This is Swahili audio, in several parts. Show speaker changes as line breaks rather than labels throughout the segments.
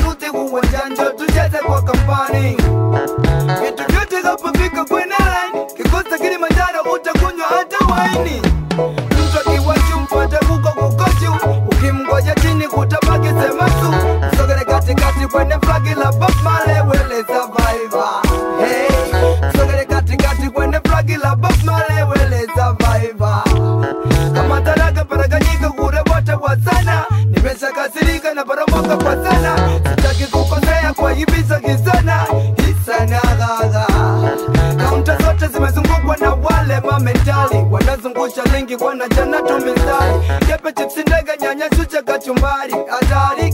sauti uwanjani tucheze kwa kampani vitu vyote kapofika kwenye line kikosa Kilimanjaro utakunywa hata waini mtu akiwachu mpate kuko kukochu ukimgoja chini kutabaki semasu sogele katikati kwenye flagi la Bob Marley wele survivor hey sogele katikati kwenye flagi la Bob Marley wele survivor kama taraka paraganyika kure wote wa sana nimeshakasirika na poromoka kwa sana sitaki kukosea kwa hibisa kisana hisana gaga kaunta zote zimezungukwa na wale mamentali wanazungusha lingi wanajana tu mistari kepe chipsi ndege nyanya chucha kachumbari hatari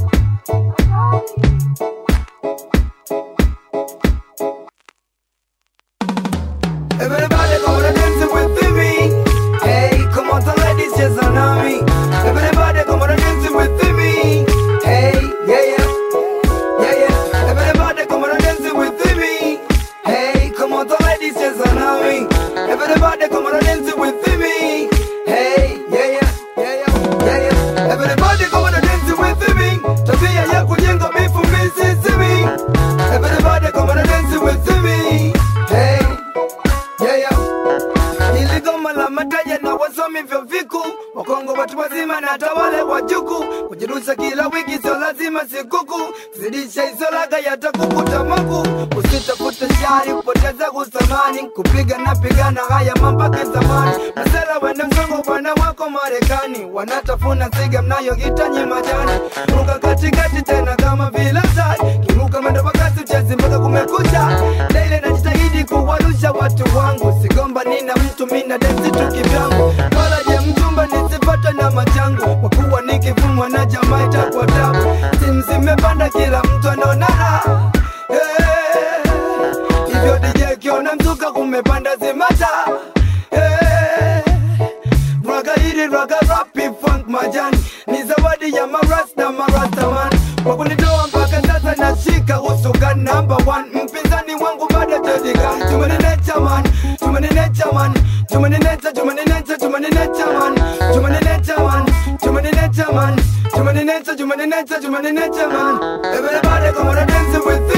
Everybody come on and dance with me. Hey, come on, the ladies just on me. Everybody come on and dance with me. Hey, yeah, yeah, yeah, yeah. Everybody come on and dance with me. Hey, come on, the ladies just on me. Everybody come on and dance with me. Hey, yeah, yeah, yeah, yeah, yeah, yeah. Everybody come on and dance with me. Tabia ya kujenga mifumizi simi. Everybody come on and dance with me. Hey. Yeah, yeah. Ili goma la mataja na wasomi vyo viku Wakongo watu wazima na hata wale wajuku Kujirusha kila wiki sio lazima sikuku Zidisha hizo laga yatakukuta maku Usitafute shari upoteza kusamani Kupiga na pigana haya mambake zamani Masela wende mzungu bwana wako Marekani Wanatafuna siga mnayohitaji majani Ruka katikati tena kama vile tai Kiruka mwendo wakati uchezi mpaka kumekucha Daily najitahidi kuwarusha watu wangu Sigomba nina mtu mina densi tu kivyangu Wala je mchumba nisipate na machangu Kwa kuwa nikivumwa na jamaa itakuwa tabu Simu zimepanda kila mtu anaonana hey. Hivyo DJ kiona mzuka kumepanda zimata hey. Raga hili raga rapi funk majani Ni zawadi ya marasta marasta man Kwa kunitoa mpaka sasa nashika usukan number one Mpinzani wangu bado tadika Tumeninecha man, tumeninecha man Tumeninecha, tumeninecha, tumeninecha man Tumeninecha man, tumeninecha man Tumeninecha, tumeninecha, tumeninecha man Everybody come on and dance with